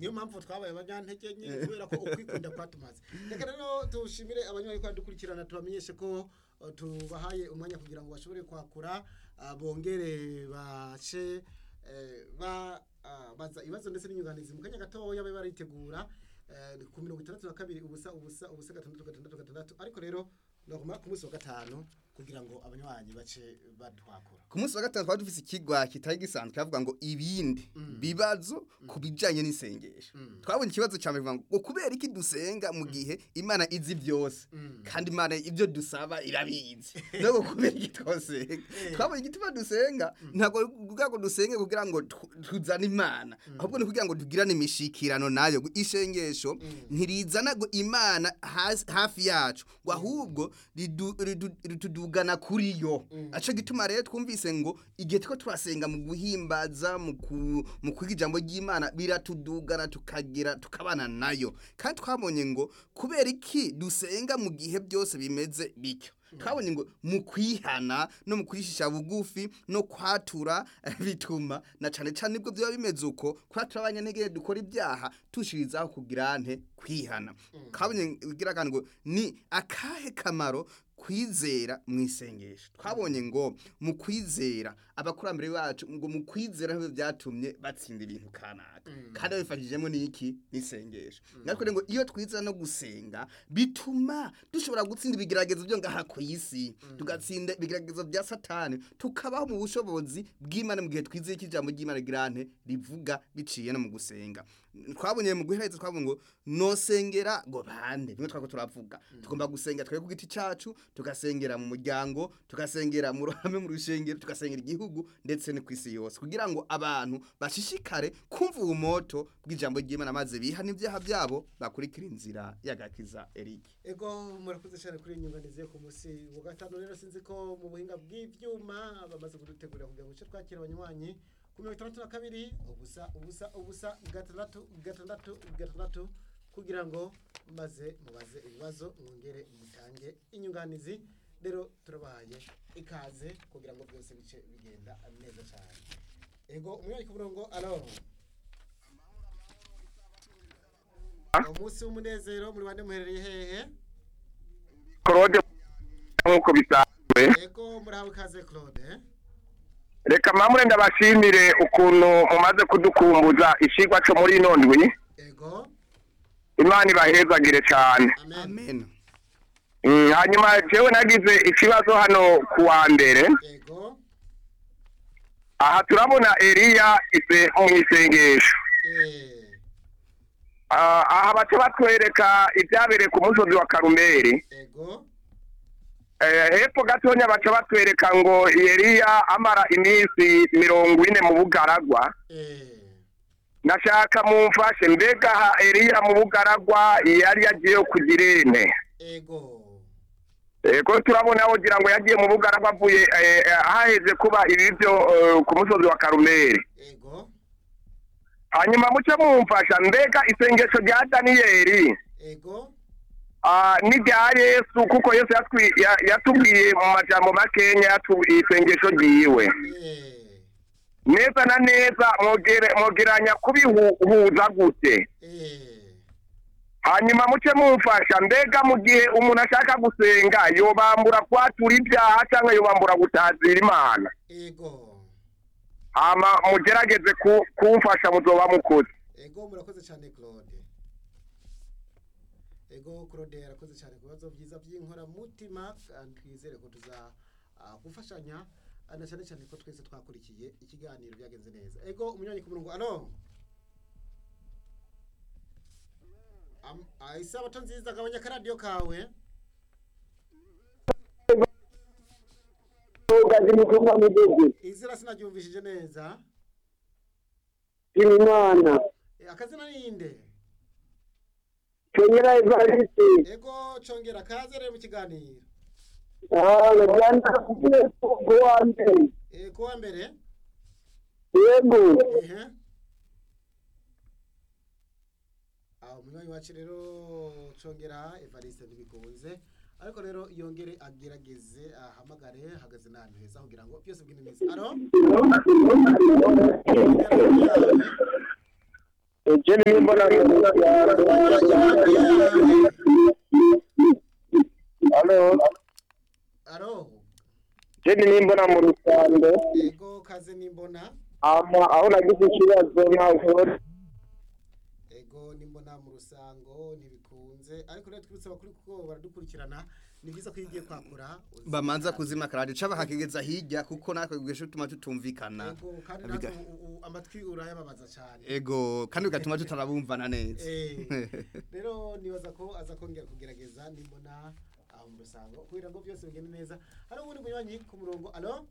niyo mpamvu twabaye abanyantege nke kubera ko ukwikunda kwatumaze reka rero tushimire abanywanyi ko badukurikirana tubamenyeshe ko uh, tubahaye umwanya kugira ngo bashobore kwakura uh, bongere bace eh, ba ah, baza ibibazo ndetse n'inyunganizi mu kanya gatoya babe baritegura eh, ku mirongo itandatu na kabiri ubusa ubusa ubusa gatandatu gatandatu gatandatu ariko rero naguma ku munsi wa gatanu kugira ngo abanywanyi bace badwakura ku munsi wa gatanu twari dufise ikigwa kitari gisanzwe kavuga ngo ibindi bibazo ku bijanye n'isengesho twabonye ikibazo cya mbere ngo kubera iki dusenga mu gihe imana izi byose kandi imana ibyo dusaba irabizi nubwo kubera iki twosenga twabonye igituma dusenga ntabwo kugira ngo dusenge kugira ngo tu- tuzane imana ahubwo ni kugira ngo tugirane imishikirano nayo isengesho ntirizana ngo imana hasi- hafi yacu ngo ahubwo ridu- ridu- ritudugana kuri yo aco gituma rero twumvise ngo igihe tuko turasenga mu guhimbaza mu ku- mu kwiga ijambo ry'imana biratudugana tukagira tukabana nayo kandi twabonye ngo kubera iki dusenga mu gihe byose bimeze bityo twabonye ngo mu kwihana no mu kwishisha bugufi no kwatura eh, bituma na cane cane nibwo byaba bimeze uko kwatura abanyantege dukora ibyaha tushirizaho kugira nte kwihana twabonye ugira kandi ngo ni akahe kamaro kwizera mu isengesho twabonye ngo mu kwizera abakurambere bacu ngo mu kwizera nibyo byatumye batsinda ibintu kanaka kandi babifashijemo n'iki n'isengesho natwe rero ngo iyo twizera no gusenga bituma dushobora gutsinda ibigeragezo byo ngaha ku isi tugatsinda ibigeragezo bya satani tukabaho mu bushobozi bw'imana mu gihe twizeye ko ijambo ry'imana girante rivuga biciye no mu gusenga twabonye mu guhereza twabonye ngo nosengera ngo bande bimwe twako turavuga tugomba gusenga twebwe ku giti cacu tugasengera mu muryango tugasengera mu ruhame mu rushengero tugasengera igihugu ndetse no kwisi yose kugira ngo abantu bashishikare kumva ubumoto bw'ijambo ry'Imana maze bihana ibyaha byabo bakurikira inzira y'agakiza Eric ego murakoze cyane kuri iyi nyunganizi yo ku munsi wa gatanu rero sinzi ko mu buhinga bw'ibyuma bamaze kudutegurira kugira ngo duce twakira abanywanyi ku mirongo itandatu na kabiri ubusa ubusa ubusa gatandatu gatandatu gatandatu kugira ngo maze mubaze ibibazo mwongere mutange inyunganizi rero turabahaye ikaze kugira ngo byose bice bigenda neza cyane ego umwanya ku murongo alo umunsi w'umunezero muri bande muherereye hehe claude nk'uko bisanzwe ego murahawe ikaze claude reka mpamure ndabashimire ukuntu mumaze kudukumbuza ishigwa cyo muri ino ndwi ego imana ibahezagire cyane amen amen Mm, hanyuma jewe nagize ikibazo hano ku wa mbere ego aha turabona eliya ise mu isengesho eh Ah, aha baca batwereka ibyabereye ku musozi wa karumeri ego Eh, hepfo gatonya baca batwereka ngo eliya amara iminsi mirongo ine mu bugaragwa eh nashaka mumfashe mbega aha eliya mu bugaragwa yari yagiye kugira ine ego ko turabona wogira ngo yagiye mu bugaragwa avuye eh, eh, haheze kuba ibi byo eh, ku musozi wa karumeri ego hanyuma muce mumfasha mbega isengesho rya daniyeli ego ah, n'irya yesu kuko yesu yatwi- ya- yatubwiye mu majambo makenya yatu- isengesho ryiwe eh neza na neza mwogere- mwogeranya kubihuza gute eh hanyuma muce mumfasha mbega mu gihe umuntu ashaka gusenga yobambura kwatura ibyaha cyangwa yobambura gutazira imana ego hama mugerageze ku- kumfasha muzoba mukoze ego murakoze cyane claude ego claude yarakoze cyane ku bibazo byiza by'inkoramutima kandi twizere ko tuza ah, gufashanya ah, na cyane cyane ko twese twakurikiye ikiganiro byagenze neza ego umunywanyi ku murongo alo Am- ah, isabato nziza gabanya akaradiyo kawe ugazi mutumba mugezi izina sinaryumvishije neza imana Eh, akazina ninde kenyera evarisi ego congera kaze rero mu kiganiro rwanda kugiye kuwa mbere Eh, kuwa mbere yego ehe aho umunywanyi wacu rero congera evariste ntibikunze ariko rero yongere agerageze ahamagare ahagaze n'ahantu heza kugira ngo byose bigende neza alo icyo nimbona halo aro icyo nimbona mu rusange ego kaze nimbona ama aho nagize ikibazo ntabwo ego nimbona mu rusango ntibikunze ariko rero twibutse abakuru kuko baradukurikirana ni byiza ko iyo ugiye kwakura uzi- bamanza kuzima karadi caba hakigeza hirya kuko natwe gwisho tuma tutumvikana ego kandi Biga- natwe u- u- amatwi urayababaza cyane ego kandi bigatuma tutarabumvana neza Eh, rero nibaza ko aza kongera kugerageza nimbona aho mu rusango kugira ngo byose bigende neza hari ubundi munywanyi ku murongo alo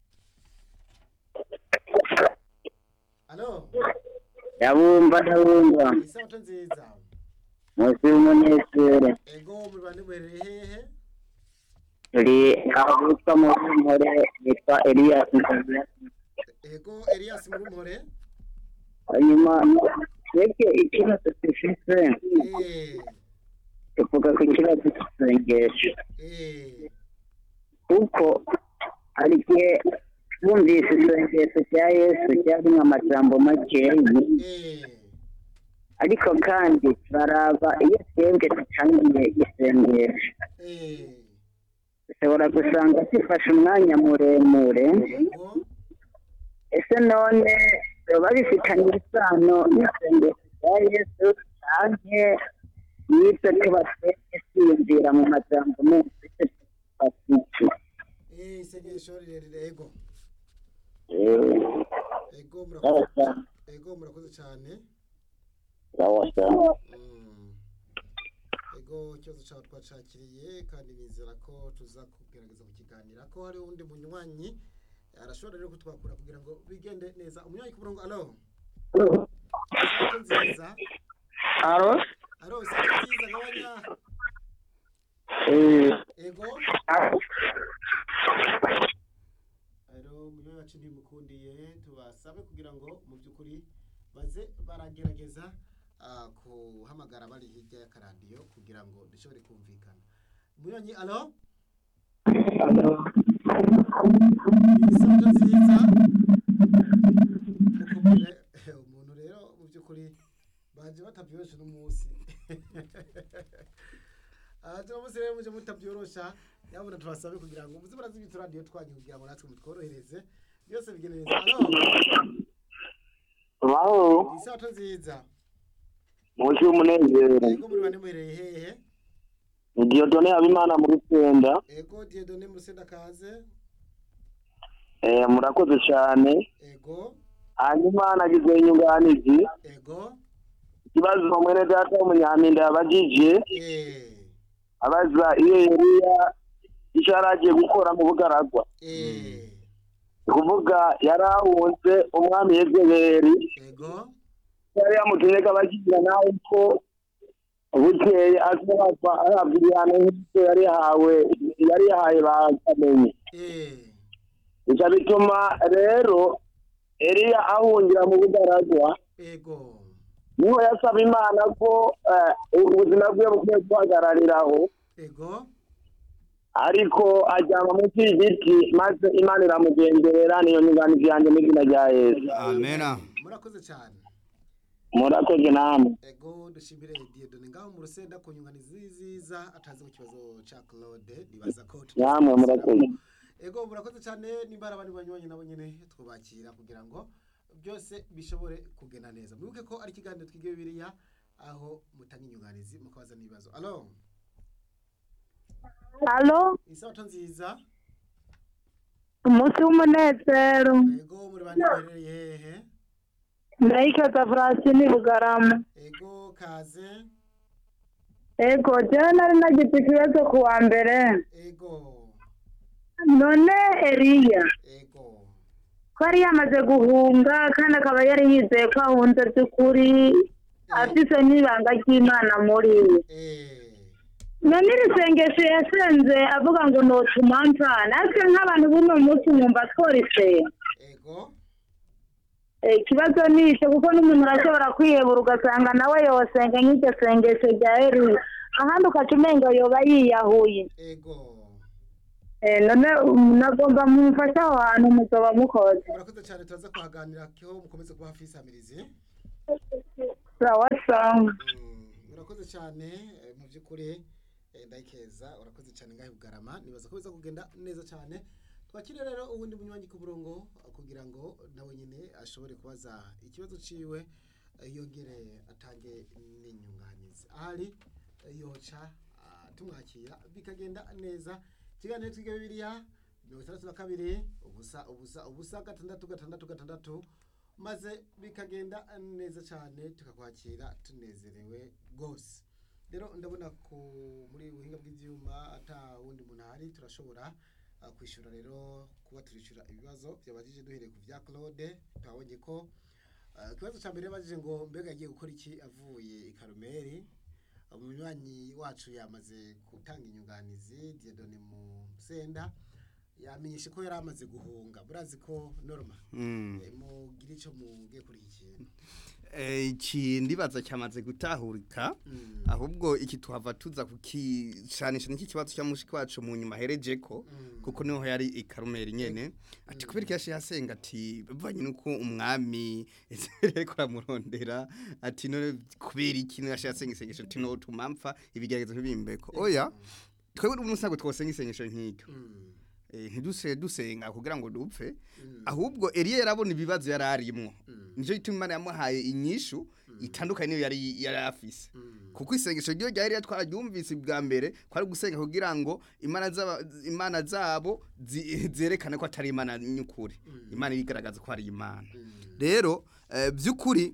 alo yabumva ndabumva isabato nziza munsi y'umunezero ego muri bande muherereye hehe turi aho bitwa mu mpore yitwa eliyasi ego elias murumpore hanyuma twebwe ikibazo dufite eh tuvuga ku kibazo cy'isengesho eh kuko hari igihe twumvise isengesho rya yesu ryarimo amajambo makeya eh ariko kandi baraba iyo twebwe dutangiye isengesho eh dushobora gusanga zifashe umwanya muremure ego ese none biba bifitanye isano n'isengesho rya yesu canke n'ibyo tuba twebwe twiyumvira mu majambo menshi bafite eh isengesho rirerire ego Eh, ego sawa murakoze sawa, ego murakoze cyane sawa sawa. Mm. ego ikibazo cyawe twacakiriye kandi nizera ko tuza kugerageza kukiganira ko hari undi munywanyi arashobora rero kutwakura kugira ngo bigende neza umunywanyi ku murongo alo isato nziza Alo? alo isato nziza gabanya Eh, ego rero umunywanyi wacu ntimukundiye tubasabe kugira ngo mu by'ukuri baze baragerageza ah, kuhamagara bari hirya y'akaradiyo kugira ngo dushobore kumvikana umunywanyi alo isato nziza mukubwire umuntu rero mu by'ukuri baje batabyorosha n'umunsi aha turamutse rero muje mutabyorosha yabona tubasabe kugira ngo muze murazibita radiyo twanyu kugira ngo natwe mutworohereze byose bigende neza alo Wow, isato nziza munsi y'umunezero. ego muri bane muhereye hehe Ni Dieudonne Habimana mu Rusenda. ego diedone mu rusenda kaze Eh, murakoze cyane. ego Hanyuma nagize inyunganizi. ego Ikibazo mwene data w'umunyampinda yabajije. eh abaza iyo Eliya icyo yari agiye gukora mu bugaragwa eh ni kuvuga yari ahunze umwami yezebeli ego yari yamutumye ko abakigira nawe ko bukeye azahava ahabwa ibihano nk'ibyo yari yahawe yari yahaye bakamenye eh ibyo bituma rero Eliya ahungira mu bugaragwa ego niho yasaba imana ko eh, ubuzima bwe bukwiye guhagarariraho ego ariko ajyanwa munsi y'igiti maze imana iramugenderera niyo nyunganizi yanjye mu izina rya yesu amena murakoze cyane murakoze namwe ego dushimire diedone ngaho mu rusenda ku nyunganizi nziza atazi ku kibazo cya claude nibaza ko tuzi namwe murakoze ego murakoze cyane nimba ari abandi banywanyi nabo nyine twubakira kugira ngo byose bishobore kugenda neza mwibuke ko ari ikiganiro twiga bibiliya aho mutanga inyunganizi mukabaza n'ibibazo alo Alo, isabato nziza umunsi w'umunezero. ego muri bane muherereye hehe Ndayikeza Francine Bugarama. ego kaze Ego, jewe nari nagize ikibazo ku wa mbere. ego None Eliya, ego ko yari yamaze guhunga kandi akaba yari yizeye ko ahunze by'ukuri, afise n'ibanga ry'Imana muri we. eh None iri sengesho yasenze avuga ngo notuma mpfa, natwe nk'abantu b'uno munsi mwumva tworisenga. ego Eh, ikibazo ni icyo kuko n'umuntu arashobora kwihebura ugasanga nawe yosenga nk'iryo sengesho rya Eliya ahandi ukaca umenga yoba yiyahuye ego Eh, none um, nagomba mumfashe aho hantu muzoba mukoze murakoze cyane turaza kuhaganira ko mukomeze kuba hafi y'isamirizi sawa sawa Mm, urakoze cyane eh, mu by'ukuri eh, ndayikeza urakoze cyane ngahe bugarama nibaza ko biza kugenda neza cyane twakire rero ubundi bunywanyi ku murongo eh, kugira ngo nawe nyine ashobore kubaza ikibazo ciwe eh, yongere atange n'inyunganizi ahari eh, yoca ah, tumwakira bikagenda neza ikiganiro twiga bibiliya mirongo itandatu na kabiri ubusa ubusa ubusa gatandatu gatandatu gatandatu maze bikagenda neza cyane tukakwakira tunezerewe rwose rero ndabona ko muri ubuhinga bw'ibyuma ata wundi muntu ahari turashobora ah, kwishyura rero kuba turishyura ibibazo byabajije duhereye ku bya claude twabonye ko ah, ikibazo cya mbere yabajije ngo mbega agiye gukora iki avuye i karumeri umunywanyi wacu yamaze gutanga inyunganizi diedone mu senda yamenyeshe ko yari amaze guhunga burazi ko norma Mm. Eh, mugire icyo mugiye kuri iki kintu Eh, iki ndibaza cyamaze gutahurika Mm. ahubwo iki tuhava tuza kukicanisha n'iki kibazo cya mushiki wacu mu nyuma hereje ko Mm. kuko niho yari i karumeri nyene ati kubera iki yashi yasenga ati bivanye nuko umwami ariko aramurondera ati none kubera iki yashi yasenga isengesho ati no tumampfa ibigeragezo ntibimbeko oya twebwe n'umusago twosenga isengesho nk'iryo Mm. Eh, ntiduse dusenga kugira ngo dupfe Mm. ahubwo Eliya yarabona ibibazo yari arimwo Mm. nicyo gituma Imana yamuhaye inyishu itandukanye niyo yari yari afise Mm. kuko isengesho ryo ryari ryatwararyumvise bwa mbere kwari gusenga kugira ngo imana zaba imana zabo zi- zerekane ko atari imana nyukuri imana irigaragaza ko ari imana Mm. rero eh, by'ukuri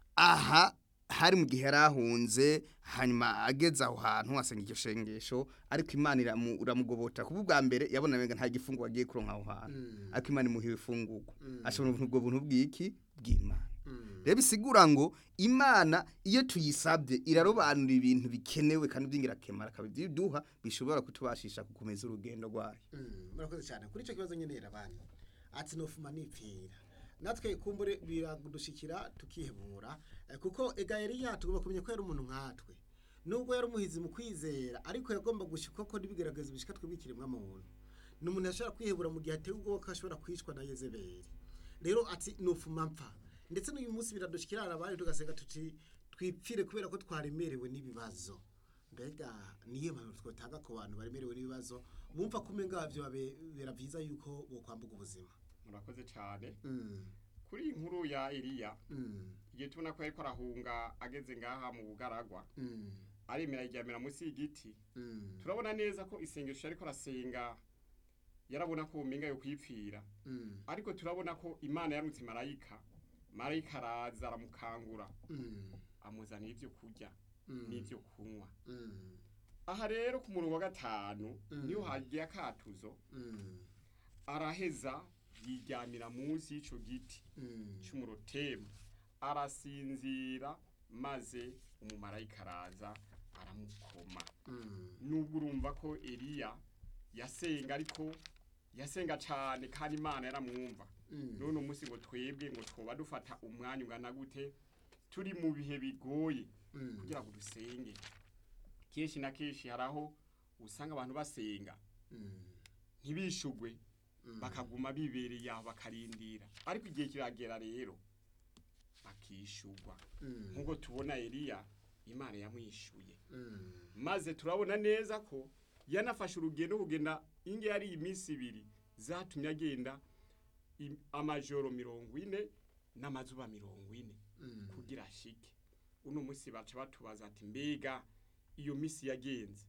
aha hari mu gihe yarahunze hanyuma ageze aho hantu asenga iryo shengesho ariko imana iramu- iramugobota kuko ubwa mbere yabona menga nta gifungo agiye kuronka aho hantu Mm. ariko imana imuha ibifungurwa Mm. ashobora ubwo buntu bw'iki bw'imana Mm. rero bisigura ngo imana iyo tuyisabye irarobanura ibintu bikenewe kandi by'ingirakamaro akabiduha bishobora kutubashisha gukomeza urugendo rwayo Mm, murakoze cyane kuri icyo kibazo nyine abana ati nofuma nipfira natwe kumbure biradushikira tukihebura eh, kuko ega Eliya tugomba kumenya ko yari umuntu nkatwe nubwo yari umuhizi mu kwizera ariko yagomba gushika ko n'ibigaragaza bishika twebwe ikiremwa muntu ni umuntu yashobora kwihebura mu gihe atewe ubwoba ko ashobora kwicwa na Yezebeli rero ati nofuma mpfa ndetse n'uyu munsi biradushikira abandi tugasenga tuti twipfire kubera ko twaremerewe n'ibibazo mbega niyo mpamvu twatanga ku bantu baremerewe n'ibibazo bumva ko umenga bibera byiza yuko bokwambuka ubuzima murakoze cyane Mm, kuri iyi nkuru ya Eliya mm, igihe tubona ko yariko arahunga ageze ngaha mu bugaragwa mm, aremera yiryamira munsi y'igiti mm, turabona neza ko isengesho ariko arasenga yarabona ko umenga yo kwipfira mm, ariko turabona ko imana yarutse marayika marayika araza aramukangura mm, amuzanira ibyo kurya mm, n'ibyo kunywa mm, aha rero ku murongo wa gatanu Mm. niho hagiye akatuzo mm, araheza yiryamira munsi y'ico giti mm, cy'umurotemu arasinzira maze umumarayika araza aramukoma mm, nubwo urumva ko Eliya yasenga ariko yasenga cyane kandi Imana yaramwumva mm, none umunsi ngo twebwe ngo twoba dufata umwanya ungana gute turi mu bihe bigoye mm, kugira ngo dusenge kenshi na kenshi hari aho usanga abantu basenga mm, ntibishugwe mm, bakaguma bibereye aho bakarindira ariko igihe kiragera rero bakishugwa mm, nk'uko tubona Eliya imana yamwishuye mm, maze turabona neza ko yanafashe urugendo kugenda inge yari iminsi ibiri zatumye agenda im- amajoro mirongo ine n'amazuba mirongo ine mm, kugira ashike uno munsi baca batubaza ati mbega iyo minsi yagenze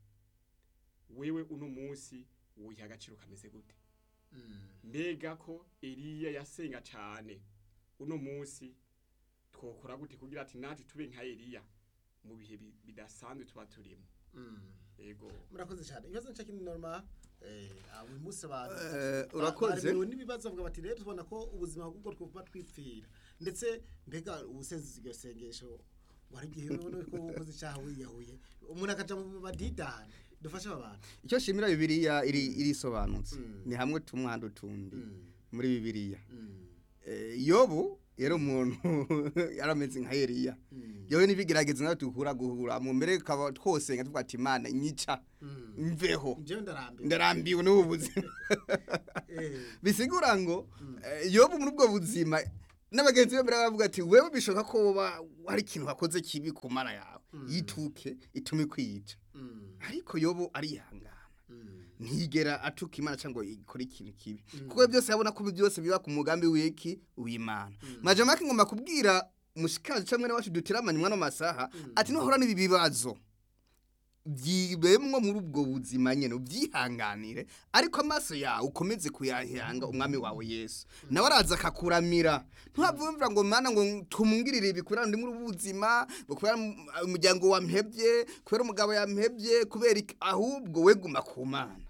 wewe uno munsi wuyiha agaciro kameze gute mm, mbega ko Eliya yasenga cyane uno munsi twokora gute kugira ati natwe tube nka Eliya mu bihe bi- bidasanzwe tuba turimo mm. ego murakoze cyane ibibazo nshya kindi norma eh uyu munsi abantu Eh, ba- urakoze. baremerewe n'ibibazo bavuga bati rero tubona ko ubuzima bw'ubwo twuba twipfira ndetse mbega ubusenzi iryo sengesho wari igihe ubona ko ukoze icyaha wiyahuye umuntu akaja mu badidani dufashe aba bantu icyo shimira bibiliya iri irisobanutse Mm. ni hamwe tumwanda utundi Mm, muri bibiliya mm, Eh, yobu yari umuntu yarameze nka Eliya mm, yewe n'ibigerageza nawe duhura guhura mu mbere kaba twosenga tuvuga ati imana nyica mm. mveho njyewe ndarambiwe ndarambiwe n'ubu buzima Eh, bisigura ngo eh, yobu muri ubwo buzima n'abagenzi be baravuga ati wewe bishoboka ko woba hari ikintu wakoze kibi ku mana yawe yituke itume kwica Mm. ariko yobo arihangana Mm. ntigera atuka imana cyangwa ikora ikintu kibi kuko byose yabona ko byose biba ku mugambi w'iki w'imana majamake ngomba kubwira mushikaje cyangwa mwene wacu dutiramanye mwana masaha ati nuhora n'ibi bibazo byibemwo muri ubwo buzima nyene ubyihanganire ariko amaso yawe ukomeze kuyahanga umwami wawe Yesu nawe araza akakuramira ntuhavumvira ngo mana ngo tumungirire ibi kubera ndi muri ubu buzima ngo kubera mu- umuryango wampebye kubera umugabo yampebye kubera iki ahubwo weguma ku mana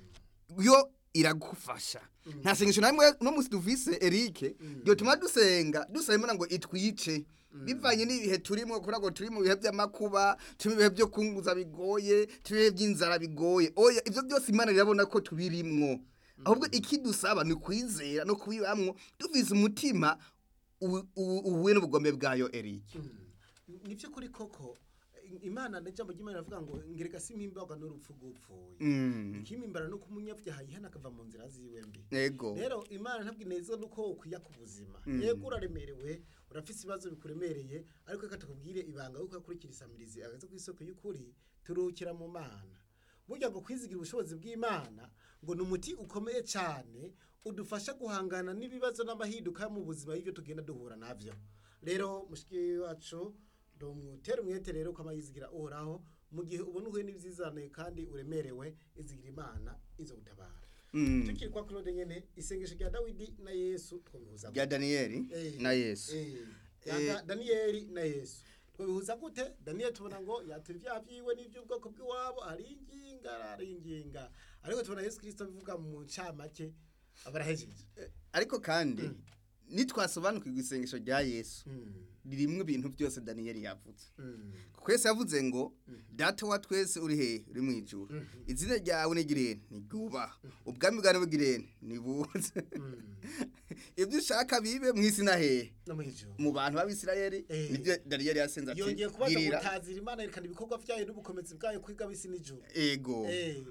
yo iragufasha nta sengesho na rimwe no musi duvise Eric yotuma dusenga dusaba Imana ngo itwice bivanye n'ibihe turimo kubera ngo turi mu bihe by'amakuba turi mu bihe byo kunguza bigoye turi mu bihe by'inzara bigoye oya ibyo byose Imana irabona ko tubirimwo ahubwo ikidusaba ni kwizera no kubibamwo duvize umutima u- u- uhuye n'ubugombe bwayo Eric ni by'ukuri koko imana n'ijambo ry'imana ravuga ngo ngereka simpimbarwa n'urupfu rw'upfuye mm ikimimbara no kumunyabyaha yihana akava mu nzira ziwe mbi ego rero imana ntabwo ineza nuko ukwiya ku buzima yego uraremerewe urafite ibibazo bikuremereye ariko reka tukubwire ibanga yuko yakurikira isamirizi agaze ku isoko y'ukuri turuhukira mu mana burya ngo kwizigira ubushobozi bw'imana ngo ni umuti ukomeye cyane udufasha guhangana n'ibibazo n'amahinduka mu buzima y'ibyo tugenda duhura nabyo rero mushiki wacu ndumutera umwete rero ko amayizigira uhoraho mu gihe ubona uhuye n'ibyizane kandi uremerewe izigira imana izo gutabara mm tukiri kwa Claude nyene isengesho rya Dawidi na Yesu twabihuza ya Daniel Eh. na Yesu eh yanga Danieli na Yesu twabihuza gute Daniel tubona ngo yatuye ibyaha byiwe n'iby'ubwoko bw'iwabo ari inginga ari inginga ariko tubona Yesu Kristo bivuga mu ncamake abarahejeje ariko kandi nitwasobanukirwa isengesho rya Yesu Mm, ririmwe ibintu byose Daniel yavuze mm, kuko Yesu yavuze ngo data wa twese uri he uri mu ijuru izina ryawe nigirene nigubaha ubwami bwawe bugirene nibuze mm. ibyo ushaka bibe mu isi na hehe no mwijuru mu bantu b'abisirayeli Eh. nibyo Daniel yasenze ati yongeye kubaza girira gutazira imana yerekana ibikorwa byayo n'ubukomezi bwayo kwiga bisi n'ijuru ego eh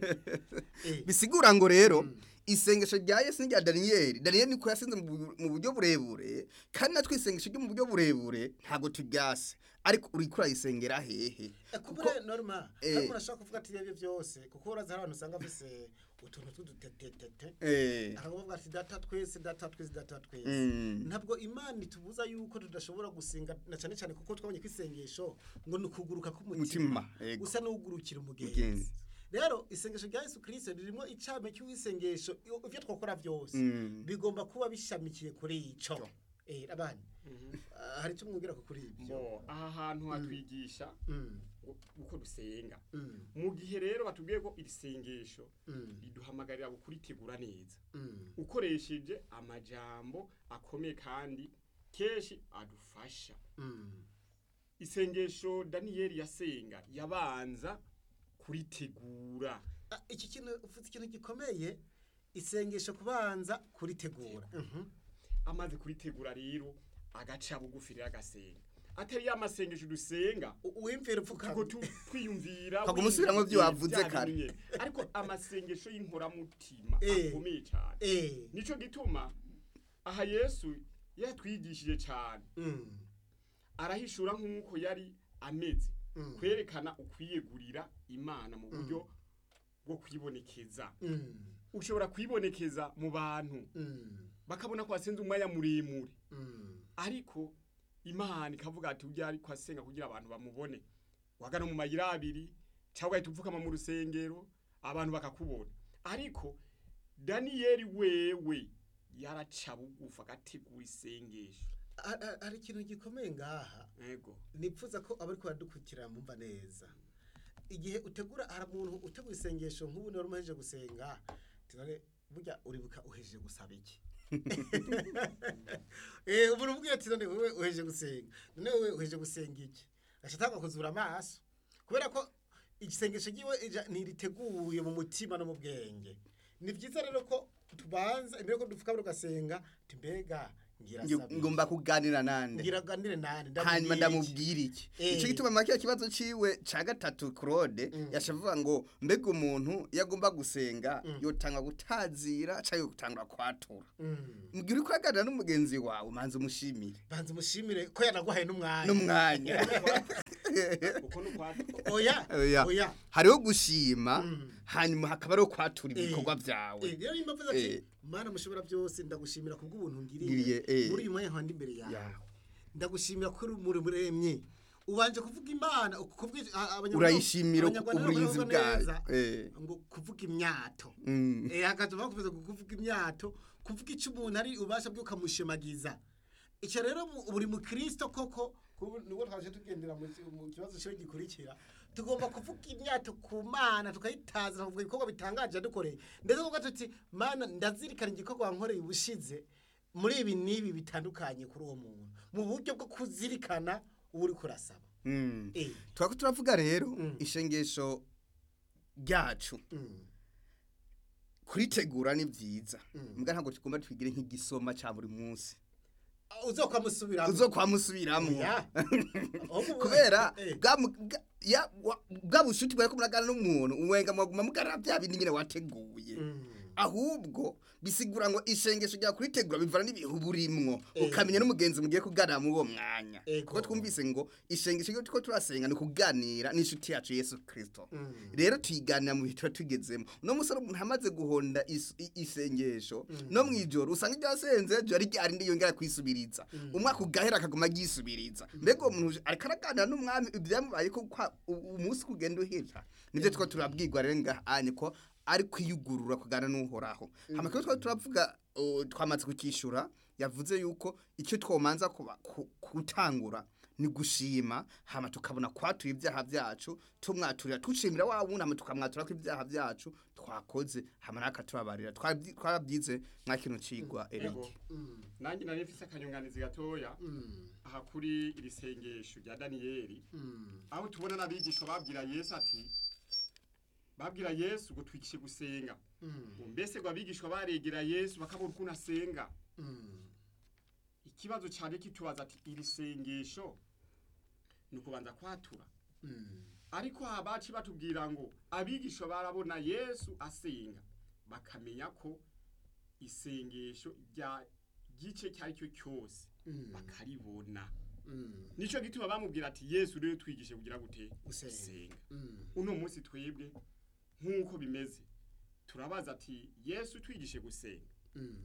eh bisigura ngo rero isengesho rya Yesu n'irya Daniel Daniel niko yasenze mu bu- mu buryo burebure kandi natwe isengesho ryo mu buryo burebure ntago turyase ariko uri kurayisengera hehe kubure norma Eh. ariko urashaka kuvuga ati ibyo byose kuko uraza hari abantu usanga bafise utuntu tw'udutetetete eh akavuga ati data twese data twese data twese Mm. ntabwo imana itubuza yuko tudashobora gusenga na cyane cyane kuko twabonye ko isengesho ngo ni ukuguruka k'umutima Mutima, yego. usa n'ugurukira umugenzi Mugenzi. rero isengesho rya yesu kirisito ririmo icame cy'isengesho ibyo twakora byose Mm. bigomba kuba bishamikiye kuri ico eh abana ah, hari icyo mwumvira ko kuri ibyo Bo, aha hantu hatwigisha Mm, ngo- uko dusenga mm, mu gihe rero batubwiye ko iri sengesho mm, riduhamagarira kuritegura neza mm, ukoresheje amajambo akomeye kandi kenshi adufasha mm. isengesho daniyeli yasenga yabanza kuritegura Ah, iki kintu uvuze ikintu gikomeye isengesho kubanza kuritegura Mhm. amaze kuritegura rero agaca bugufi rero agasenga atari ya masengesho dusenga U- uwimvira tuko upfukamye tu- twiyumvira Kaguma usubiramwo ibyo wiyumvira wavuze bya kare. bintu nyene. ariko amasengesho y'inkoramutima Eh. akomeye cyane eh nico gituma aha yesu yatwigishije cyane mm, arahishura nk'uko yari ameze Mm. kwerekana ukwiyegurira imana mu buryo bwo kwibonekeza mm, ushobora kwibonekeza mu bantu mm, bakabona ko wasenze umwanya muremure mm, ariko imana ikavuga ati ujya ariko asenga kugira abantu bamubone wagana mu mayira abiri cyangwa ugahita upfukama mu rusengero abantu bakakubona ariko daniyeli wewe yaraca bugufi agategura isengesho Ha- ha- hari ikintu gikomeye ngaha yego nipfuza ko abari kubadukurikira mumva neza igihe utegura hari umuntu utegura isengesho nk'ubu niba umaze gusenga tunare burya uribuka uhejeje gusaba iki eh umuntu ubwiye ati none wewe uhejeje gusenga none wewe uhejeje gusenga iki gashatanga kuzura amaso kubera ko igisengesho giwe ntiriteguye mu mutima no mu bwenge ni byiza rero ko tubanza imbere ko dupfuka ugasenga mbega ngira Ngi- sabe. ngomba kuganira nande ngira ganire nani hanyuma ndamubwira iki? ndamubwira iki Eh. icyo gituma make kibazo ciwe ca gatatu Claude Mm. yashavuga ngo mbega umuntu yagomba gusenga Mm. yotanga gutazira cyangwa gutangura kwatura Mm. mbwira uko aganira n'umugenzi wawe manze umushimire banza umushimire ko yanaguhaye n'umwanya n'umwanya uko nukwatu oya Oya. oya hariho gushima Mm. hanyuma hakaba ariho kwatura Eh. ibikorwa byawe Eh, rero nimba mvuze Eh. ati mana mushobora byose ndagushimira kubw'ubuntu Ngiriye, ngiriye eh. muri uyu mwanya nkandi imbere yawe yawe ndagushimira ko uri muri muremye ubanje kuvuga imana kuvuga abanyarwanda urayishimira abanyarwanda uburinzi baravuga bwayo neza Eh. ngo kuvuga imyato Mm. eh hakaza bakuvuze ngo kuvuga imyato kuvuga icyo umuntu ari ubasha bwo kamushimagiza icyo rero mu- buri mukristo koko kubu- nubwo twaje tugendera mu ki- mu kibazo cyo gikurikira tugomba kuvuga imyato ku mana tukayitaza kuvuga ibikorwa bitangaje yadukoreye ndetse kuvuga tuti mana ndazirikana igikorwa wankoreye ubushize muri ibi n'ibi bitandukanye kuri uwo muntu mu buryo bwo kuzirikana uba uri kurasaba Mm. eh twako turavuga rero Mm. ishengesho ryacu mm, kuritegura ni byiza Mm. mbwa ntabwo tugomba twigire nk'igisoma cya buri munsi uzokwamusubiramo uzo kwamusubiramwo Ya. Ahubwo- kubera Eh. bwa mu- bwa- ya- wa- bwa bushuti bwari ko muragana n'umuntu uwenga mwaguma mugarara bya bindi nyine wateguye Mm. ahubwo bisigura ngo ishengesho rya kuritegura bivana n'ibihu burimwo Eh. ukamenya n'umugenzi mugiye kuganira muri uwo mwanya Ego. kuko twumvise ngo ishengesho ryo turiko turasenga ni ukuganira n'inshuti yacu yesu kirisito Mm. rero tuyiganira mu bihe tuba tugezemo uno musore umuntu amaze guhonda is- i- isengesho no mu ijoro usanga iryo yasenze ejo ari ryari ndi yongera kwisubiriza umwaka ugahera akaguma agisubiriza mbega uwo muntu ariko araganira n'umwami ibyamubaye ko kwa- u- umunsi kugenda uhita nibyo two turabwirwa rero ngahanye ko ari kwiyugurura kuganira n'uhoraho amakuru twari turavuga uh, twamaze kukishyura yavuze yuko icyo twomanza kuba ku- gutangura ni gushima hama tukabona kwatura ibyaha byacu tumwaturira tushimira wa wundi hama tukamwatura ko ibyaha byacu twakoze hama nakatubabarira Twabyi- twarabyize mwa kino cigwa Eric Ego. Mm. nanjye nari mfise akanyunganizi gatoya Mm. aha kuri iri sengesho rya daniyeli Mm. aho tubona n'abigishwa babwira yesu ati babwira yesu ngo twigishe gusenga Mm. ngo mbese ngo abigishwa baregera yesu bakabona ukuntu asenga Mm. ikibazo cyane kitubaza ati iri sengesho ni ukubanza kwatura Mm. ariko abaci batubwira ngo abigishwa barabona yesu asenga bakamenya ko isengesho rya gice icyo ari cyo cyose Mm. bakaribona Mm. nicyo gituma bamubwira ati yesu rero twigishe kugira gute Gusenga. gusenga Mm. uno munsi twebwe nk'uko bimeze turabaza ati yesu twigishe gusenga Mm.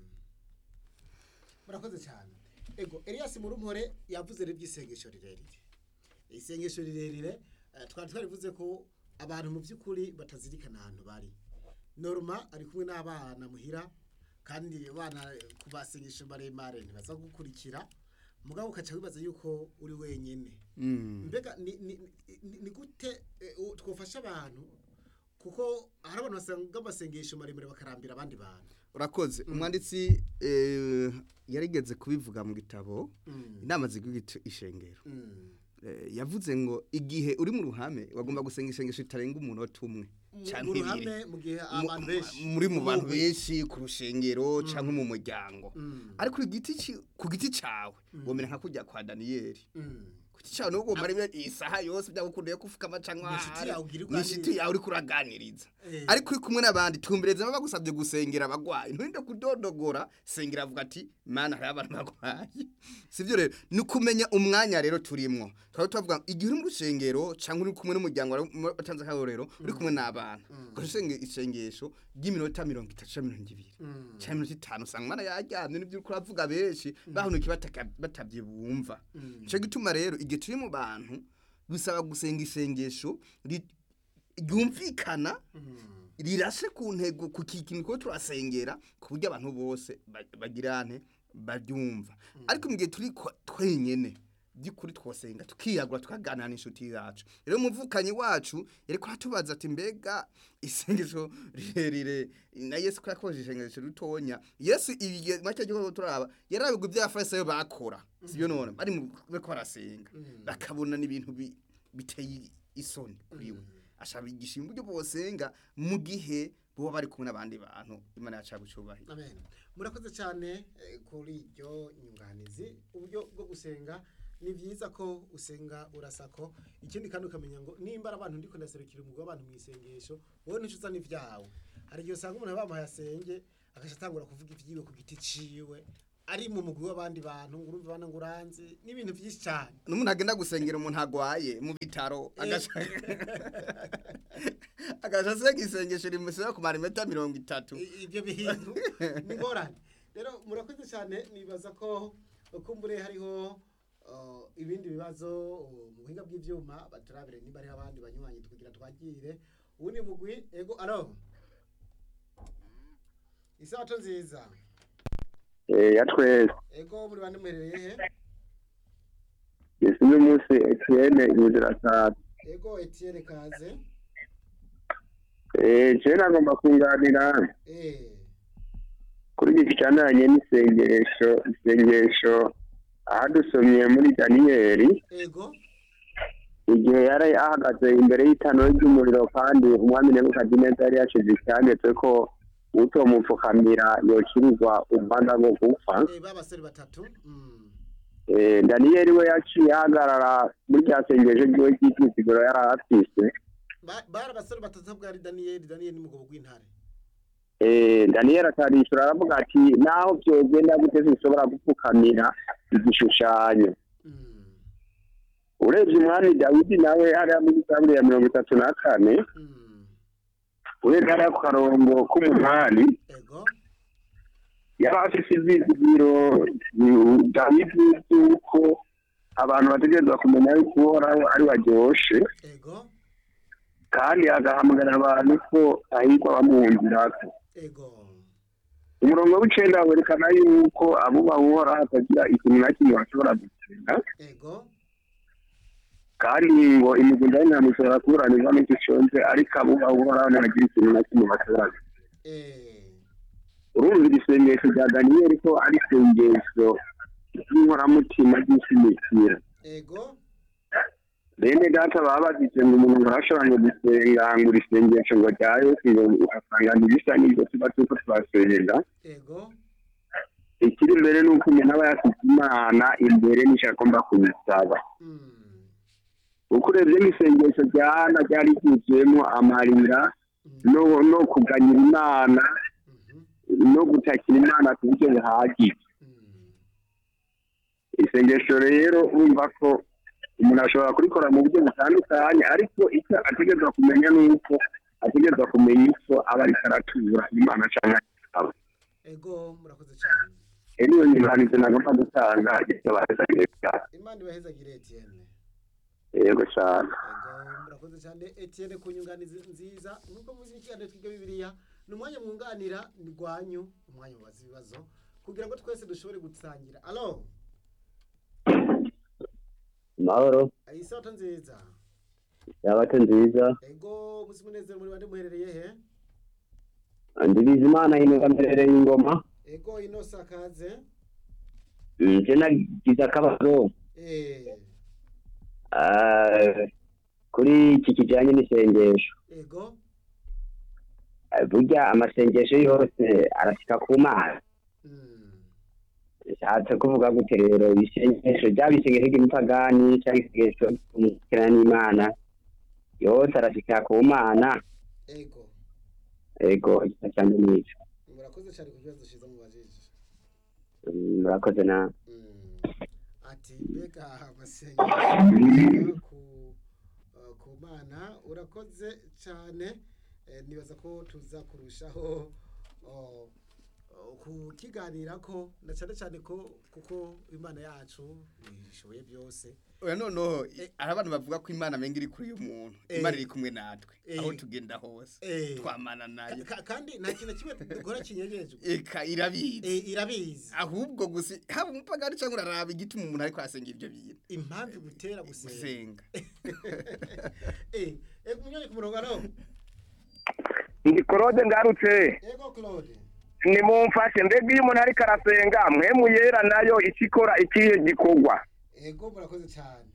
murakoze cyane ego Elias Murumpore yavuze rero iby'isengesho rirerire isengesho rirerire eh, twari twarivuze ko abantu mu by'ukuri batazirikana ahantu bari norma ari kumwe n'abana muhira kandi abana ku basengesho maremare ntibaza gukurikira mugabo ukaca wibaza yuko uri wenyine Mm. mbega ni, ni, ni, ni gute eh, u- twofasha abantu kuko hari abantu basanga amasengesho maremare bakarambira abandi bantu urakoze umwanditsi eh, yarigeze kubivuga mu gitabo Mm. inama ziguha ishengero Mm. Eh, yavuze ngo igihe uri mu ruhame wagomba gusenga isengesho ritarenga umunota umwe mu canke mu ibiri. ruhame mu gihe Mu- abantu benshi muri mu bantu Umugwi. benshi ku rushengero cyangwa mu muryango Mm. ariko ku giti ci- ku giti cawe womera nka kujya kwa daniyeli Mm. ku giti cawe nubwo umara imwe- isaha yose byagukundiye kufukama cyangwa Ni inshuti yawe ugira ni inshuti yawe uri kuraganiriza Eh. ariko uri kumwe n'abandi tumbereza baba bagusabye gusengera abagwayi nturinde kudodogora sengera avuga ati mana hari abantu bagwaye sivyo rero ni ukumenya umwanya rero turimwo twaba tuvuga igihe uri mu rusengero cyangwa uri kumwe n'umuryango wawe watanze akarorero uri kumwe n'abana ugasenge isengesho ry'iminota mirongo itatu cyangwa mirongo ibiri Mm. cyangwa iminota itanu usanga umwana yaryamye n'ibyo uriko uravuga benshi bahunukiye bataka- batavye bumva Mm. nico gituma rero igihe turi mu bantu bisaba gusenga isengesho ri- ryumvikana Mm. rirashe ku ntego ku kintu ko turasengera ku buryo abantu bose ba- bagirane baryumva ariko mu gihe turi kwa- twenyene by'ukuri twosenga tukiyagura tukaganira n'inshuti yacu rero umuvukanyi wacu yariko aratubaza ati mbega isengesho rirerire na yesu ko yakoresheje isengesho ritonya yesu ibihe make gihe turaba yarabigwa ibyo abafarisayo bakora sibyo none bari mu bariko barasenga bakabona n'ibintu bi- biteye isoni kuri we ashaka bigisha uburyo bosenga mu gihe bo bari kumwe n'abandi bantu imana yacu yagucubahira amen murakoze cyane eh, kuri iryo nyunganizi uburyo bwo gusenga ni byiza ko usenga urasako ikindi kandi ukamenya ngo nimba ari abantu ndiko ndaserukira umugwi w'abantu mu isengesho wowe ntico uzana ivyawe hari igihe usanga umuntu bamuhaye asenge agaca atangura kuvuga ivyiwe ku giti ciwe ari mu mugwi w'abandi bantu ngo urumva bana ngo uranzi n'ibintu vyinshi cyane n'umuntu agenda gusengera umuntu agwaye mu bitaro agaca agaca asenga isengesho rimusaba kumara iminota mirongo itatu I- ibyo bintu ni ngorane rero murakoze cyane nibaza ko kumbure hariho uh, ibindi bibazo uh, mu buhinga bw'ivyuma baturabire niba hariho abandi banywanyi tukugira twagire uwundi mugwi ego alo isabato nziza Eh, ya twese ego muri bande muherereye he isi n'umunsi etienne inzira saa ego etienne kaze eh je nagomba kunganira eh kuri iki kicananye n'isengesho isengesho ahadusomye muri daniyeli ego igihe yari ahagaze imbere y'itano ry'umuriro kandi umwami nebukadineza yari yashize icyanditswe ko utomupfukamira yokirizwa umwanda wo gupfa eh babasore batatu mm. Eh, daniyeli we yaciye ahagarara muri rya sengesho ryiwe ry'ikisiguro yari afise Ba- bari abasore batatu bwari daniyeli daniyeli ni mugabo w'intare Eh, daniyeli atarishura aravuga ati naho byogenda gute sinshobora gupfukamira igishushanyo mm. urebye umwami dawidi nawe hariya muri zaburi ya mirongo itatu na kane mm. urebye hariya ku karongo k'umunani ego yari afise ivyizigiro mm, dawidi y'uko abantu bategerezwa kumenya yuko uhoraho ari waryoshe ego kandi agahamagarira abantu ko ahirwa bamwumvirako ego umurongo w'icenda werekana yuko abubaha uhoraho atagira ikintu na kimwe bashobora gutsinda ego kandi ngo imigunda y'intama ishobora kuburanirwa n'icyo conze ariko abubaha uhoraho ntibagira ikintu na kimwe bashobora gutsinda eh urumva iri sengesho rya daniyeli ko ari isengesho ry'inkoramutima ry'ishimikira ego bene data baba bagize ngo umuntu ngo arashobora gusenga ngo iri sengesho ngo rya yesu ngo ugasanga ntibisa n'ibyo tuba turiko turasenga ego ikiri imbere ni uko umuntu aba yafite imana imbere n'icyo agomba kubisaba mm. uko urebye n'isengesho rya hana ryari ryuzuyemo amarira Mm. no no kuganyira imana Mhm. no gutakira imana ku buryo buhagije Mm. isengesho rero urumva ko umuntu ashobora kurikora mu buryo butandukanye ariko icyo ategerezwa kumenya ni uko ategerezwa kumenya icyo aba ariko aratura imana cyangwa aba ego murakoze cyane niyo nyunganizi nagomba gutanga ibyo bahezagiye cyane imana ibahezagire etienne yego cyane ego murakoze cyane etienne ku nyunganizi nziza nk'uko muzi ikiganiro twiga bibiliya ni umwanya mwunganira ni rwanyu umwanya mubaza ibibazo kugira ngo twese dushobore gusangira alo mahoro isato nziza yabato nziza ego muzi munezero muri bande muherereye he ndibiza imana inuka mperereye ingoma ego ino sakaze nje nagize akabazo eh ah, kuri iki kijyanye n'isengesho ego Ah, burya amasengesho yose arashyika ku mana mm. bishatse kuvuga gute rero isengesho ryaba isengesho ry'umupagani cyangwa isengesho ry'umukirana n'imana yose arashyika ku mana ego ego igisa cyane n'icyo murakoze cyane ku kibazo cyiza mubajije Mm, murakoze na Mm. ati mbega amasengesho ku uh, ku mana urakoze cyane eh, nibaza ko tuza kurushaho uh, uh, kukiganira ko na cyane cyane ko kuko imana yacu ishoboye byose oya noneho i- hari abantu bavuga ko imana amenga iri kuri uyu muntu Eh. imana iri kumwe natwe Eh. aho tugenda hose Eh. twamana nayo Ka- kandi nta kintu na kimwe dukora kinyegejwe eka irabizi Eh, irabizi ahubwo gusa haba umupagani cyangwa uraraba igituma umuntu ariko arasenga ibyo bintu impamvu igutera gusenga gusenga eh eh munyoni ku murongo alo ndi korode ngarutse ego claude nimumfashe mbega iyo umuntu ariko arasenga mwemu yera nayo icyo ikora ikihe gikorwa ego murakoze cyane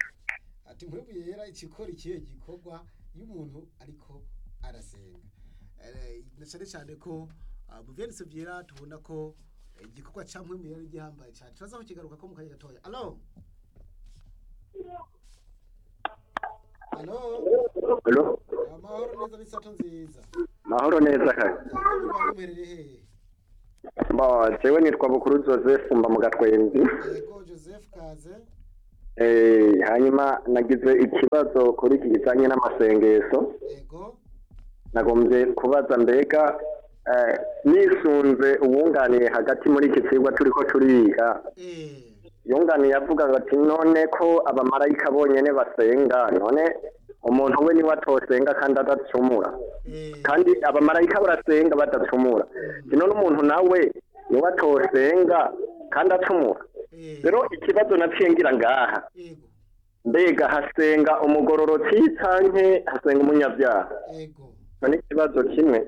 ati nkwibu yera ikikora ikihe gikorwa iyo umuntu ariko arasenga eh, na cyane cyane ko ah, mu vyanditse vyera tubona ko eh, igikorwa ca mpwemu yari gihambaye cyane turaza kukigaruka ko mu kanya gatoya alo alo Alo, amahoro neza n'isato nziza mahoro neza kare. Mwebwe muherereye hehe Bo, jewe nitwa Bukuru Joseph mba mu Gatwenzi. yego joseph kaze Eh, hanyuma nagize ikibazo kuri iki kijanye n'amasengesho. yego Nagombye kubaza mbega eh, nisunze uwunganiye hagati muri iki cigwa turiko turiga. eh Yunganiye avuga ati none ko abamarayika bonyene basenga none umuntu we niwe atosenga kandi adacumura. eh kandi abamarayika barasenga badacumura none umuntu nawe niwe atosenga kandi acumura eh rero ikibazo naciye ngira ngaha yego mbega hasenga umugororotsi canke hasenga umunyabyaha yego icyo ni ikibazo kimwe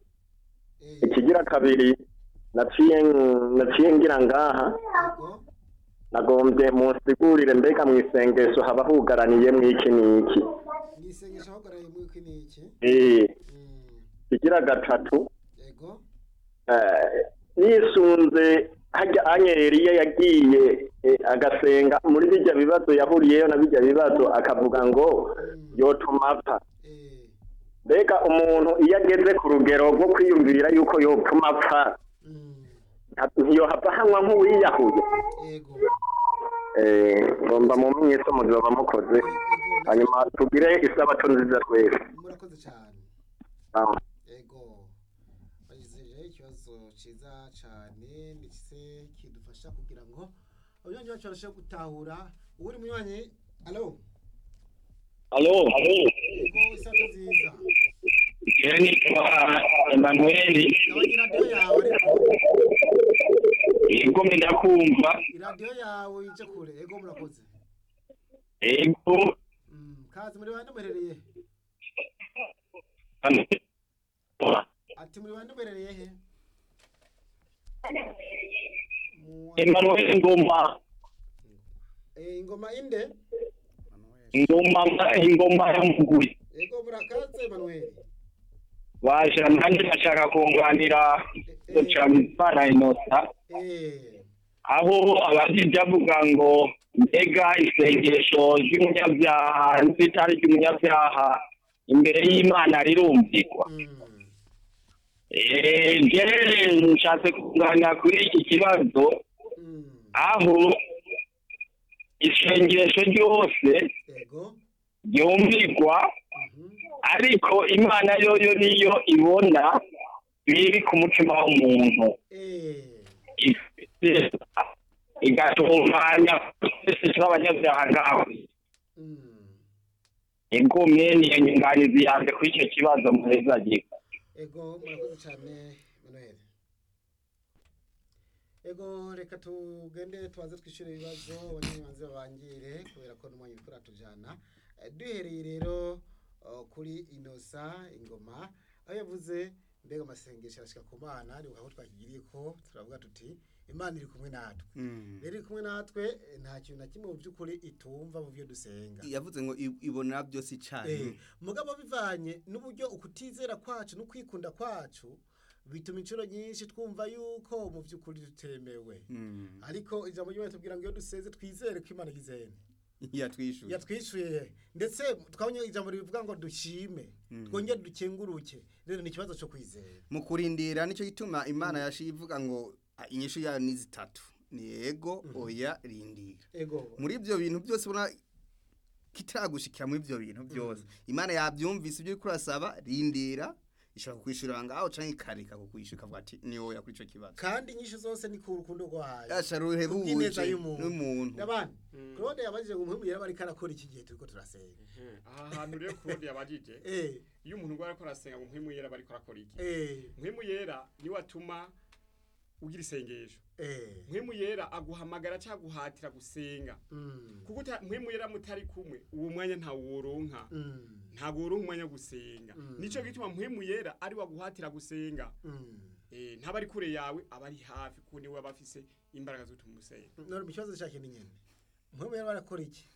eh ikigira kabiri naciye naciye ngira ngaha yego nagombye munsigurire mbega mu isengesho haba hugaraniye mw'iki n'iki nisengesha ahogaraye mwiki niki Eh, mm ikigira gatatu yego Eh, yisunze hajya anyeriye yagiye eh, agasenga muri bijya bibazo yahuriyeyo na bijya bibazo akavuga ngo yotuma apfa eh mbega umuntu iyo ageze ku rugero rwo kwiyumvira yuko yotuma apfa mm nta- ntiyohava hanywa nk'uwiyahuye yego Eh, ngomba mu myiso muzoba mukoze hanyuma tugire isabato nziza twese murakoze cyane Ah. yego bagize ikibazo cyiza cyane ndetse kidufasha kugira ngo abanywanyi bacu barusheho gutahura uri munywanyi alo Alo, yego isato nziza je nitwa Emmanuel, gabanya iradiyo yawe ariko yego ndakumva, iradiyo yawe ije kure yego murakoze yego Mm, kazi muri bande muherereye ati muri bande muherereye he Mu- Emmanuel Ngoma, Eh, ingoma inde Ngoma, Ngoma ya Mugwi. yego murakaze manuel Waje nanjye ndashaka kunganira Ducamimana Innocent, eh aho abajije avuga ngo mbega isengesho ry'umunyabyaha n'itari ry'umunyabyaha imbere y'Imana rirumvikwa. mm. Eh, je nshatse kuganira kuri iki kibazo Mm. aho isengesho ryose yego ryumvirwa Mhm. ariko imana yoyo niyo ibona biri ku mutima w'umuntu eh ifite igatunganya twese tw'abanyabyaha ngawe mm. igumye niyo nyunganizi yanjye kuri icyo kibazo muhezagirwa ego murakoze cyane manuel ego reka tugende tubanze twishyure ibibazo abanyamanzi babangire kubera ko n'umwanya uriko uratujana Eh, duhereye rero uh, kuri inosa ingoma aho yavuze mbega amasengesho arashika ku mana ni aho twakigiriye ko turavuga tuti imana iri kumwe natwe rero iri kumwe natwe eh, nta kintu na kimwe mu by'ukuri itumva mu byo dusenga yavuze ngo i- ibonera byose Eh, icyarimwe mugabo bivanye n'uburyo ukutizera kwacu no kwikunda kwacu bituma inshuro nyinshi twumva yuko mu by'ukuri dutemewe Mm. ariko ijambo ry'imana tubwira ngo iyo duseze twizere ko imana igizene yatwishyuye yatwishyuye ndetse twabonye ijambo rivuga ngo dushime twongere dukenguruke rero ni ikibazo cyo kwizera mu kurindira nicyo gituma imana yaciye ivuga ngo "Ah, inyishu yayo ni zitatu ni yego oya rindira ego muri ibyo bintu byose ubona kitaragushikira muri ibyo bintu byose imana yabyumvise ibyo uriko urasaba rindira ishobora kukwishyurira ngaho cyangwa ikareka kukwishyura ikavuga ati ni wowe kuri icyo kibazo kandi inyinshi zose ni ku rukundo rwayo yasha kubw'ineza ruhebuje y'umuntu n'umuntu n'abandi claude yabajije ngo umuhemu yaba ariko arakora iki gihe turiko turasenga aha hantu rero claude yabajije eh iyo umuntu ngo ariko arasenga ngo mpwemu yera bariko arakora iki eh mpwemu yera niwe atuma ugira isengesho eh mpwemu yera aguhamagara cyangwa aguhatira gusenga mm kuko uta- mpwemu yera mutari kumwe uwo mwanya ntaworonka mm ntabwo woronka umwanya wo gusenga Mm. nicyo gituma mpwemu yera ari waguhatira gusenga mm Eh, ntaba ari kure yawe aba ari hafi kuko niwe aba afise imbaraga zo gutuma usenga none mu kibazo cya kintu nyene mpwemu yaba arakora iki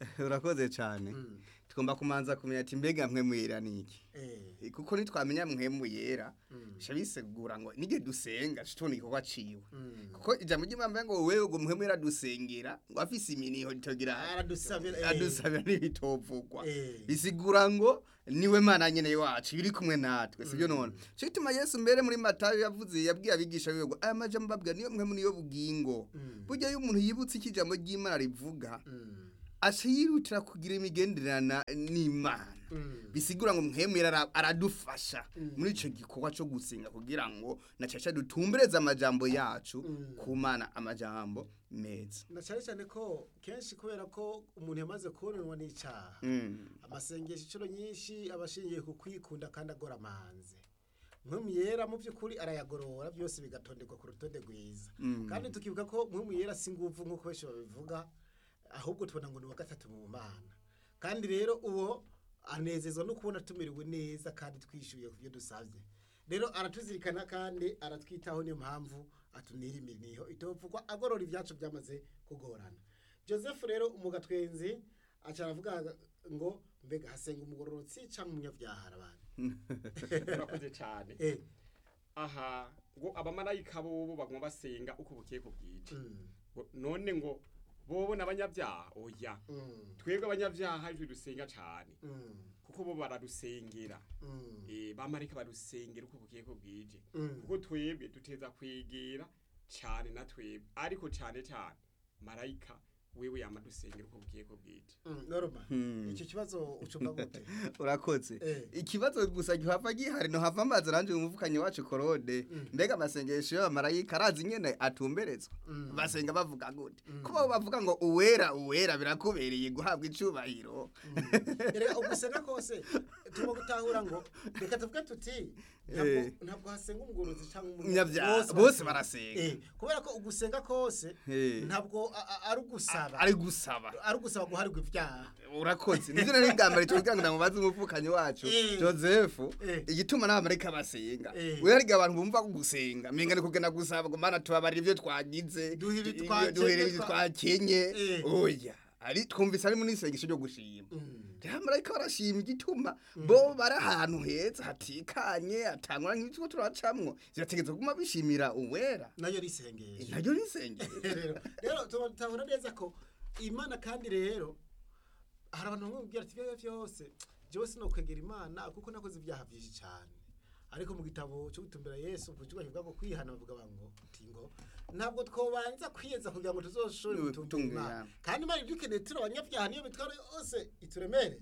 urakoze cyane Mm. tugomba kumanza kumenya ati mbega mwe mwera niki Eh. kuko nitwamenya mwe muyera Mm. sha bisegura ngo nige dusenga tubona igikorwa ciwe Mm. kuko ijambo ry'imana ngo wewe ngo mwe mwera dusengera ngo afise iminiho ritogira Aradusabira, eh. adusabira n'ibitovugwa Eh. bisigura ngo niwe mana nyene wacu biri kumwe natwe sibyo none cyo gituma yesu mbere muri matayo yavuze yabwiye abigisha biwe ngo aya majambo mbabwira niyo mwe niyo bugingo Mm. burya iyo umuntu yibutse iki jambo ry'imana rivuga Mm. aca yirutira kugira imigenderana n'imana Mm. bisigura ngo mwemera ara- aradufasha Mm. muri ico gikorwa cyo gusenga kugira ngo na caca dutumbereze amajambo yacu Mm. ku mana amajambo meza na cyane cyane ko kenshi kubera ko umuntu yamaze kubonanwa n'icyaha Mm. amasengesho inshuro nyinshi aba ashingiye ku kwikunda kandi agora amanze mpwemu yera mu by'ukuri arayagorora byose bigatondekwa ku rutonde rwiza Mm. kandi tukibuka ko mpwemu yera si nguvu nk'uko benshi babivuga ahubwo tubona ngo ni uwa gatatu mu mana kandi rero uwo anezezwa no kubona tumiriwe neza kandi twishyuye ku byo dusabye rero aratuzirikana kandi aratwitaho niyo mpamvu atunira iminiho itopfukwa agorora ibyacu byamaze kugorana joseph rero umugatwenzi aca aravuga ngo mbega hasenga umugororotsi cyangwa umunyabyaha abantu urakoze cyane eh aha ngo abamarayika bobo bagomba basenga uko bukiye ku bwije mm, Ngo none ngo bobo n'abanyabyaha oya mm, twebwe abanyabyaha ijwi dusenga cyane mm, kuko bo baradusengera mm, eh bamarayika badusengera uko bukiye ku bwije mm. kuko twebwe duteza kwegera cyane na twebwe ariko cyane cyane marayika wewe yamadusengera uko bukiye ku bwije Mm, norma Hmm. icyo kibazo ucumba gute urakoze Eh. ikibazo gusa gihava gihari no hava amazi aranje umuvukanyi wacu korode Mm. mbega amasengesho y'abamarayika arazi nyene atumberezwa Mm. basenga bavuga gute Mm. kuba bavuga ngo uwera uwera birakubereye guhabwa icubahiro reka ugusenga kose turimo gutahura ngo reka tuvuge tuti ntabwo Eh. ntabwo hasenga umugorozi cyangwa Umunyabyaha, bose barasenga. Eh, kubera ko ugusenga kose Eh. ntabwo a- a- ari ugusaba ari gusaba ari ugusaba guharirwa ibyaha urakoze nivyo nari ngambare tuvuga ngo namubaze umuvukanyi wacu Eh. joseph Eh. igituma n'abamarayika basenga Eh. we hariga abantu bumva ko gusenga menga ni kugenda gusaba ngo mana tubabarire ivyo twagize Duhe ibi ibyo- twakenye, duhere ibyo twa- twakenye Eh. oya ari twumvise ari muri isengesho ryo gushima Mm. rero abamarayika barashima igituma bo bari ahantu heza hatikanye hatangwa nk'ibyo turacamwo zirategetse kuguma bishimira uwera nayo risengesha naryo ni isengero rero rero tubona neza ko imana kandi rero hari abantu bamwe bubwira ati ibyo byose jewe sinokwegera imana kuko nakoze ibyaha byinshi cyane ariko mu gitabo cyo gutumbira yesu ku kigo kivuga ngo kwihana bavuga ngo uti ngo ntabwo twobanza kwiyeza kugira ngo tuzoshobore Niwe gutumbira gutunga imana Imana. kandi imana ibyo ukeneye turi abanyabyaha niyo mitwaro yose ituremereye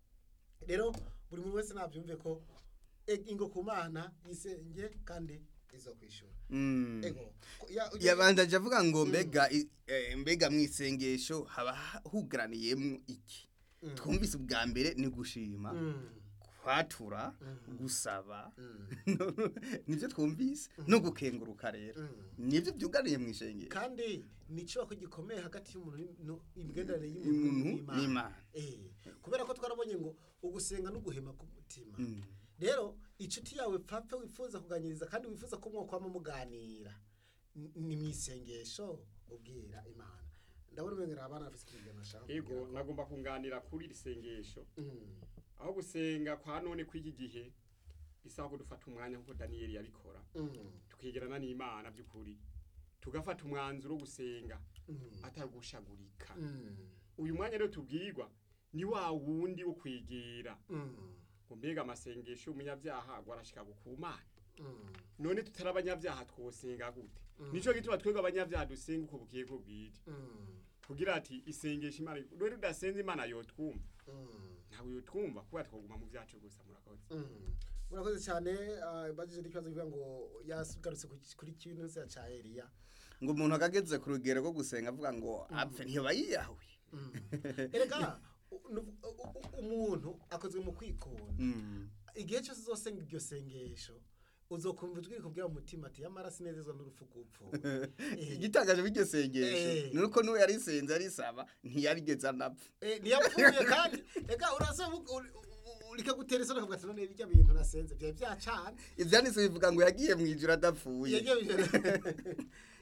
rero buri muntu wese nabyumve ko e- ingo ku mana yisenge kandi izo kwishyura Mm. ego ya- yabandaje avuga ngo mbega i- eh, mbega mu isengesho haba ha- hugaraniyemo iki Mm. twumvise ubwa mbere ni gushima Mm. kwatura Mhm. gusaba Mm. nibyo twumvise no gukenguruka rero Mm. nibyo byuganiye mu isengero kandi ni icyubako gikomeye hagati y'umuntu ni- no- imigenderanire Y'umuntu y'umuntu n'Imana. n'imana Eh, kubera ko twarabonye ngo ugusenga no guhema k'umutima Mm. rero inshuti yawe papa wifuza kuganiriza kandi wifuza ko mwokwama muganira N- ni mu isengesho ubwira imana ndabona umwengera abana bafite ikintu bashaka ego kubwira ko- nagomba kunganira kuri iri sengesho Mm. aho gusenga kwa none kw'iki gihe bisaba ko dufata umwanya nk'uko daniyeli yabikora Mm. tukegerana n'imana by'ukuri tugafata umwanzuro wo gusenga Mm. atari gushagurika Mm. uyu mwanya rero tubwirwa ni wa wundi wo kwegera Mm. ngo mbega amasengesho y'umunyabyaha ngo arashika ku mana Mm. none tutari abanyabyaha twosenga gute Mm. nico gituma twebwe abanyabyaha dusenga uko bukiye ko bwije Mm. kugira ati isengesho imana rero udasenze imana yotwumva Mm. ntabwo yotwumva kuba twoguma mu byacu gusa murakoze Mm. murakoze cyane ah, bagije n'ikibazo kivuga ngo yasugarutse ku- kuri kintu se ca Eliya ngo umuntu akageze ku rugero rwo gusenga avuga ngo apfe ntiyoba yiyahuye Mm. erega u- nu- u- u- umuntu akozwe mu kwikunda Mm. igihe cyose uzosenga iryo sengesho uzokumva ijwi rikubwira mu mutima ati yamara sinezezwa n'urupfu rw'upfuwe Eh. igitangaje b'iryo sengesho Eh. ni uko n'uwo yarisenze arisaba ntiyarigeze anapfa Eh, ntiyapfuye kandi reka urasaba rikagutera isoni ukavuga ati none bijya bintu nasenze byari byacana ivyanditse bivuga ngo yagiye mu ijuru adapfuye Yagiye-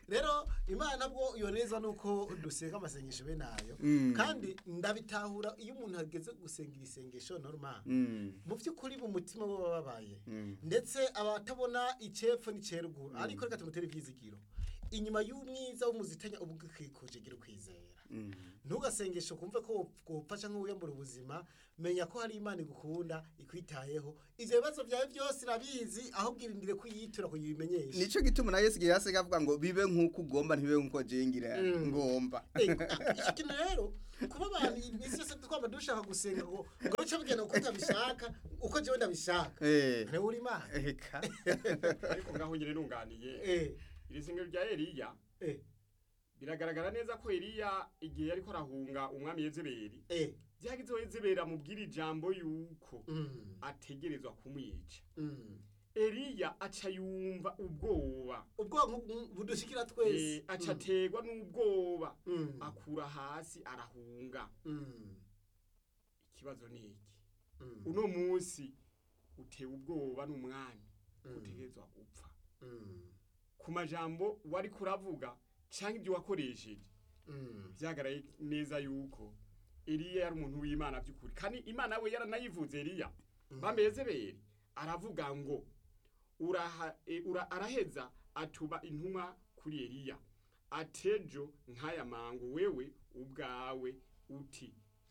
rero imana bwo iyo neza nuko dusenga amasengesho bene ayo Mm. kandi ndabitahura iyo umuntu ageze gusenga ibisengesho normal Mm. mu by'ukuri mu mutima we baba babaye Mm. ndetse abatabona icepfo n'iceruguru ariko reka tumutere ivyizigiro inyuma y'umwiza w'umuzitanya uba ugikikuje gira ukwizera Mm. ntugasengeshe kumve ko wopfasha nk'uwiyambura ubuzima menya ko hari imana igukunda ikwitayeho ivyo bibazo vyawe byose irabizi ahubwo irindire kuyitura kuyimenyesha nico gituma na Yesu yasega avuga ngo bibe nkuko ugomba ntibibe nkuko jengira Mm. ngomba Eh, icyo kintu rero kuba abantu iminsi yose twaba dushaka gusenga ngo ngo bice bigenda uko utabishaka uko jewe ndabishaka eh ntewe uri imana eka ariko ngaho nyine nunganiye eh iri sengero rya Eliya eh biragaragara neza ko Eliya igihe yariko arahunga umwami Yezebeli eh byagize Yezebeli amubwira ijambo yuko mm ategerezwa kumwica mm Eliya aca yumva ubwoba ubwonko bu- budushikira Eh, twese aca ategwa n'ubwoba Mm. akura hasi arahunga Mm. ikibazo ni iki Mm. uno munsi utewe ubwoba n'umwami Mm. utegerezwa gupfa Mm. ku majambo wari kuravuga canke ibyo wakoresheje Mm. byagaraye neza yuko Eliya yari umuntu w'Imana by'ukuri kandi Imana we yaranayivuze Eliya bamezebere aravuga ngo uraha e, ura, araheza atuba intumwa kuri Eliya atejo nk'aya mango wewe ubwawe uti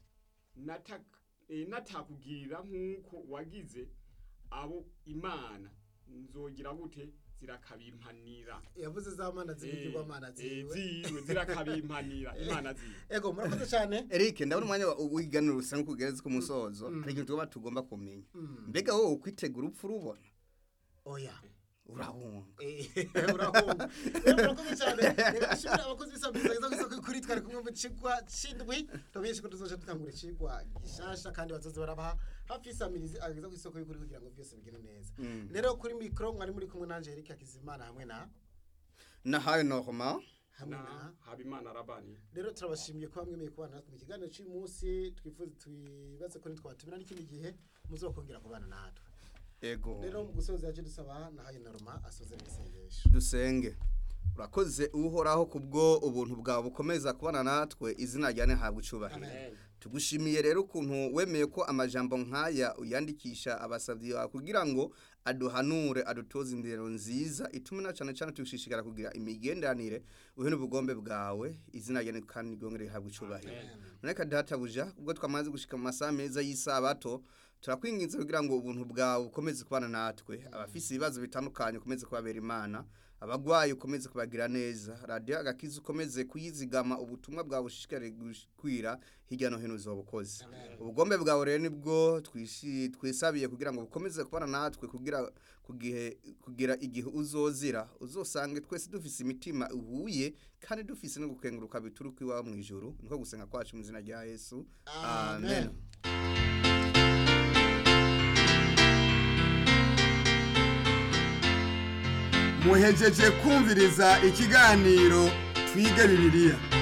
nataka e, natakugirira nk'uko wagize abo Imana nzogira gute zirakabimpanira yavuze za mana zibigirwa mana ziwe ziwe zirakabimpanira imana ziwe ego murakoze cyane Eric ndabona umwanya wa- w'iganiro rusa nk'ugereza ku musozo hari ikintu tuba tugomba kumenya mbega wowe ukwitegura upfa urubona oya urahunga Eh, urahunga rero murakoze cyane reka dushimire abakozi b'isambiza izo ngizo kuri twari kumwe mu cigwa c'indwi tumenyeshe ko tuzoja dutangura icigwa gishasha kandi bazoze barabaha hafi y'isamirizi ageza ku isoko y'ukuri kugira ngo byose bigende neza rero kuri mikoro mwari muri kumwe nanje Eric Hakizimana hamwe na na hayo norma hamwe na na habimana rabani rero turabashimiye ko bamwemeye kubana natwe mu kiganiro cy'uyu munsi twifuza twibaze ko ntitwatumira n'ikindi gihe muzokongera kubana natwe ego rero mu gusoza yaje dusaba na hayo norma asoze n'isengesho dusenge urakoze uhoraho kubwo ubuntu bwawe bukomeza kubana natwe izina rya ntihabwe icubahiro tugushimiye rero ukuntu wemeye ko amajambo nk'aya uyandikisha abasabyi bawe kugira ngo aduhanure adutoze indero nziza itume na cyane cyane tugushishikara kugira imigenderanire uhe n'ubugombe bwawe izina rya kandi ryongere rihabwe icubahiro none databuja ubwo twamaze gushika mu masaha meza y'isabato turakwinginze kugira ngo ubuntu bwawe bukomeze kubana natwe abafise ibibazo bitandukanye ukomeze kubabera imana abagwayi ukomeze kubagira neza radiyo agakiza ukomeze kuyizigama ubutumwa bwawe bushishikare gukwira hirya no hino uzobukoze ubugombe bwawe rero nibwo twishi- twisabiye kugira ngo bukomeze kubana natwe kugira kugihe kugira igihe uzozira uzosange twese dufise imitima ihuye kandi dufise no gukenguruka bituruka iwawe mu ijuru niko gusenga kwacu mu izina rya yesu amen, muhejeje kumviriza ikiganiro twige bibiliya